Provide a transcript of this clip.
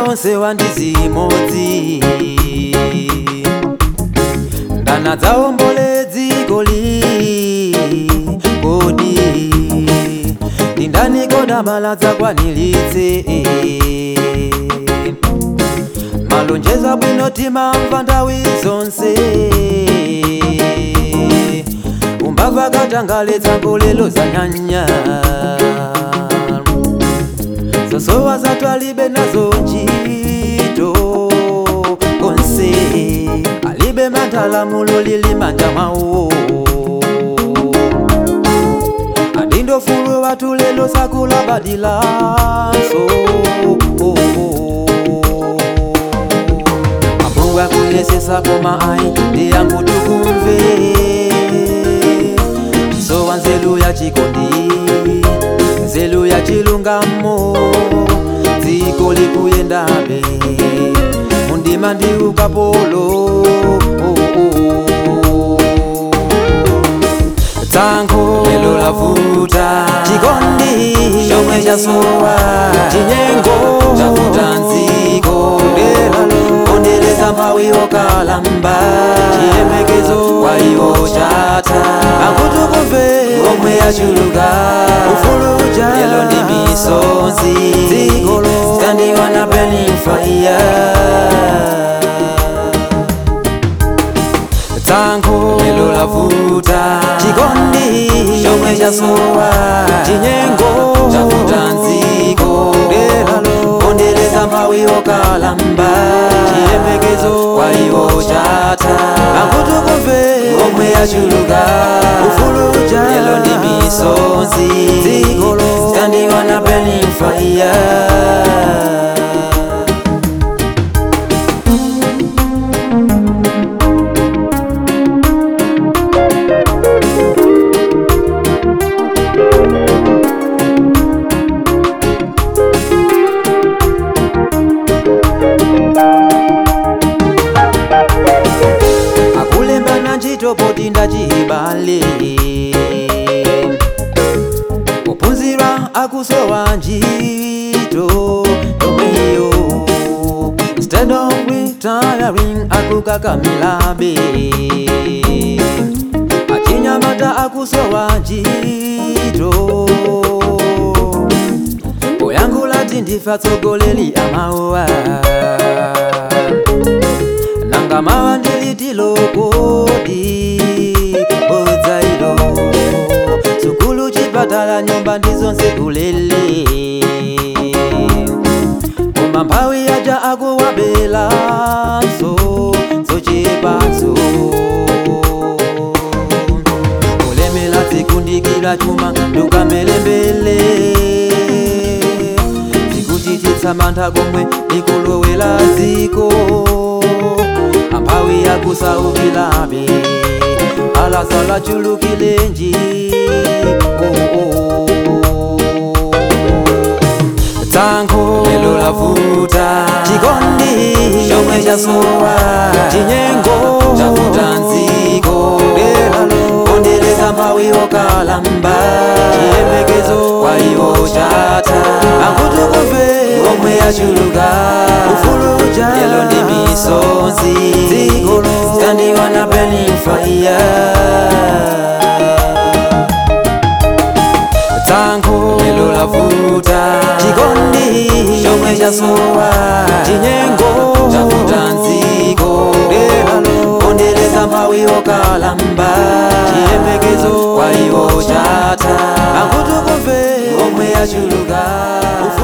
onse wandizimodzi ndana dzaombole dziko li kodi ndindani koda mala dzakwanilitse malonjeza bwino timamva nthawi zonse umbava katangaletsa ngolelo zanyanya zosowa zatwalibe nazo ntchito konse alibe manthalamulo lili manja mwawo adindofulu watu lelo sakulabadilanso ambuwa kuyesesa koma ayi ndiyangu tukumve sowa nzelu ya chikondi nzelu ya chilungamo dziko likuyendabe mundima ndi ukapolo tsankho lelo lavuta chikondi chomwe chasowa chinyengo chavuta nziko pondereza mphawi yokalamba chiyembekezo kwa iwo chatha akutukumve omwe yachuluka ufuluja yelo ndi misonzi dzikolo standiwa na burning fire tsankho lelo lavuta chikondi chomwe chasowa chinyengo chavuta nziko pondereza mphawi yokalamba chiyembekezo kwa iwo chatha akutukumve omwe yachuluka ufuluja yelo ndi misonzi dzikolo standiwa na burning fire akulembana ntchito poti ndachibale ophunzira akusowa ntchito yomweyo instead of retiring akukakamirabe achinyamata akusowa ntchito poyankhula ti ndife atsogoleri amawa nanga mawa ndilitilo kodi bodzailo sukulu chipatala nyumba ndizonse ulele koma mphawi yaja akuwabelanso zochepazo kulemela zikundikira chuma ndukamelembele zikuchititsa mantha komwe likulowela ziko amphawi yakusaukilabe alasala chulukilenji oh, oh. tsankho lelo lavuta chikondi chomwe chasowa chinyengo chavuta nziko pondereza mphawi yokalamba chiyembekezo kwa iwo chatha akutukumve omwe yachuluka ufuluja yelo ndi misonzi dziko standiwa na burning fire tsankho lelo lavuta chikondi chomwe chasowa chinyengo chavuta nziko pondereza mphawi yokalamba chiyembekezo kwa iwo chatha akutukumve omwe yachuluka